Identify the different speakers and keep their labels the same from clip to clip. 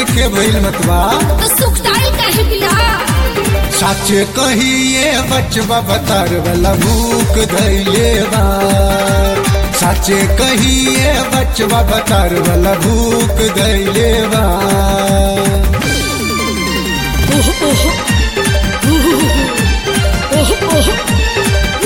Speaker 1: के भइल मतवा
Speaker 2: तो सुखदाई काहे बिया
Speaker 1: साचे कहिए बचवा बतार वाला भूख धैले बा साचे कहिए बचवा बतार वाला भूख धैले बा
Speaker 2: ओह ओह ओह ओह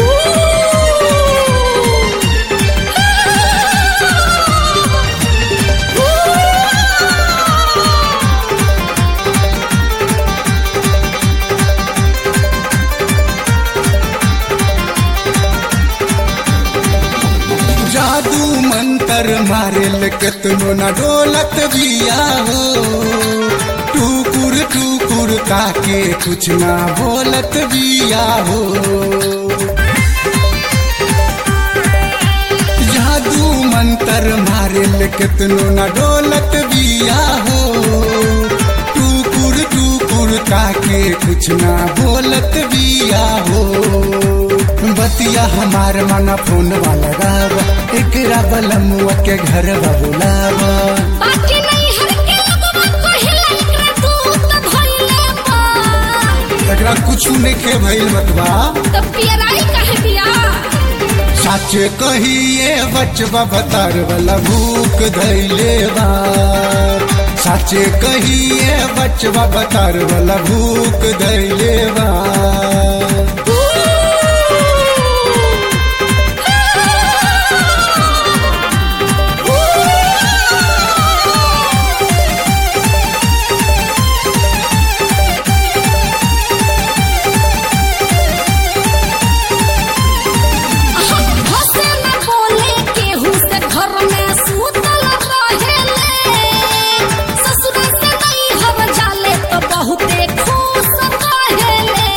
Speaker 1: जादू मंतर मारेल केतनो न डोलत बिया हो टूकुर टूकुर ताके कुछ ना बोलत बिया हो जादू मंतर मारेल केतनो न डोलत बिया हो टूकुर टूकुर ताके कुछ ना बोलत बिया हो बतिया हमार मन फोन वाला गावा एकरा बलमुआ के घर बुलावा
Speaker 2: बाकी नहीं हर के लगवा कहिला एकरा दूत भइले बा
Speaker 1: एकरा कुछ नहीं भइल बतवा
Speaker 2: तो पियराई काहे बिया
Speaker 1: साचे कहिए बचवा बतार वाला भूख धैले बा साचे कहिए बचवा बतार वाला भूख धैले बा
Speaker 2: हसे न बोले केहू से घर में सूतल रहेले ससुर से नहीं हर जाले तो बहुते खुश रहेले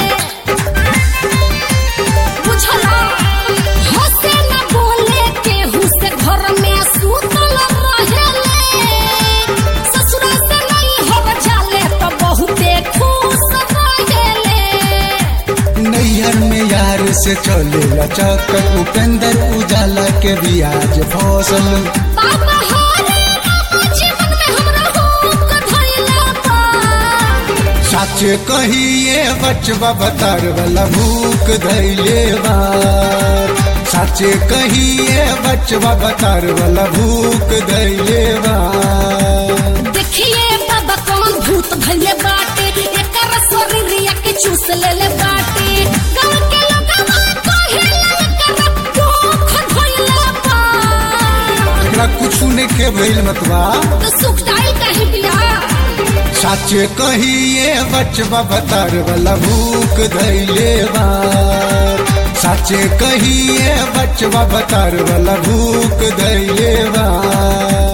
Speaker 2: बुझला हसे न बोले केहू से घर में सूतल रहेले ससुर से नहीं हर जाले तो बहुते खुश रहेले
Speaker 1: नैहर में यार से चले लचक उपेंद्र उजाला के बियाज फसल
Speaker 2: बाबा हरे राम जीवन में हमरा हुक धइला बा
Speaker 1: साचे कहिए बचवा बतार वाला भूख धैले बा साचे कहिए बचवा बतार वाला भूख धैले बा
Speaker 2: देखिए बाबा कौन भूत भइले बाटे एकर शरीरिया के चूस लेले बाटे गांव के लोगवा कहेला एकर भूख धइला बा
Speaker 1: एकरा कुछ नहीं भइल मतवा
Speaker 2: तो सुखदाई काहे बिया
Speaker 1: साचे कहिए बचवा बतार वाला भूख धैले बा साचे कहिए बचवा बतार वाला भूख धैले बा